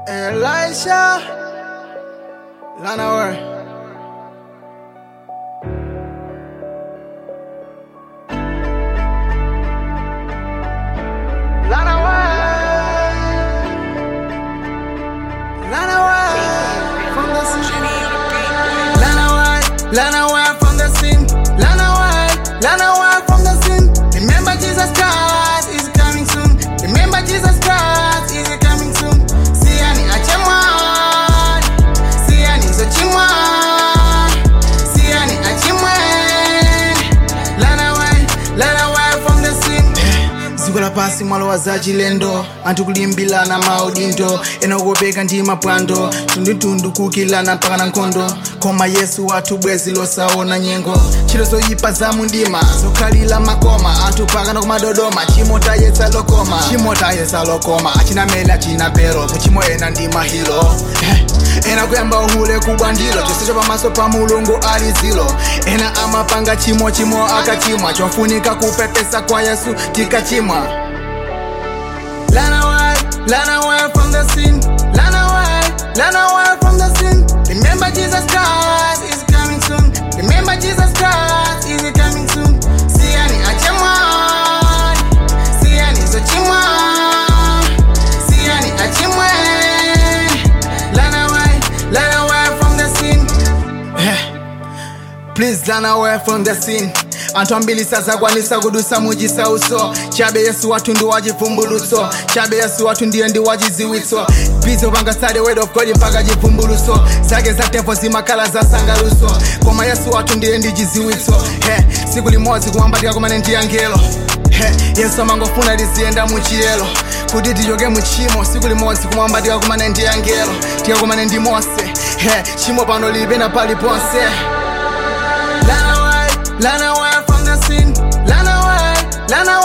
Elisha Lanawer from the scene. Lana White, Lana White from the scene. Lana White, Lana White from the scene. Remember Jesus Christ is coming soon. Remember Jesus Christ is coming soon. Siani achemwa, Siani zochimwa, Siani achimwe. Lana White, Lana White from the scene. dziko lapasi mwalo wa zachilendo anthu kulimbirana maudindo enokopeka ndi mapwando tundutundu kukilana mpaka na nkhondo koma yesu wathu bwezi losaona nyengo ntchito zoyipa za mundima zokhalira makoma anthu pakana kumadodoma chimo tayesa lokoma chimo tayesa lokoma achinamene achina pero muchimo ena ndi mahilo Eh, ena kuyamba uhule kubwandilo chonsecho pamaso pa mulungu ali zilo ena amapanga chimo chimo akachimwa chofunika kupepesa kwa yesu tikachimwa Lana away, Lana away from the sin. Lana away, Lana away from the sin. Remember Jesus Christ is coming soon. Remember Jesus Christ is coming soon. Siani achemwa, Siani zochimwa, Siani achimwe. Lana away, Lana away from the sin. Please run away from the scene anthu ambiri sazakwanisa kudusa mujisa uso chabe yesu wathu ndi wachivumbulutso chabe yesu wathu ndiye ndi wachiziwitso bizo panga sade word of god mpaka chivumbulutso zake za tepo zimakhala za sangaluso koma yesu wathu ndiye ndi chiziwitso he siku limodzi kumwambatika kumane ndi angelo he yesu amangofuna tiziyenda muchiyelo kuti tichoke muchimo siku limodzi kumwambatika kumane ndi angelo tikakumane ndi mose he chimo pano lilipena paliponse Lana away, Lana away from the scene. Lana away, Lana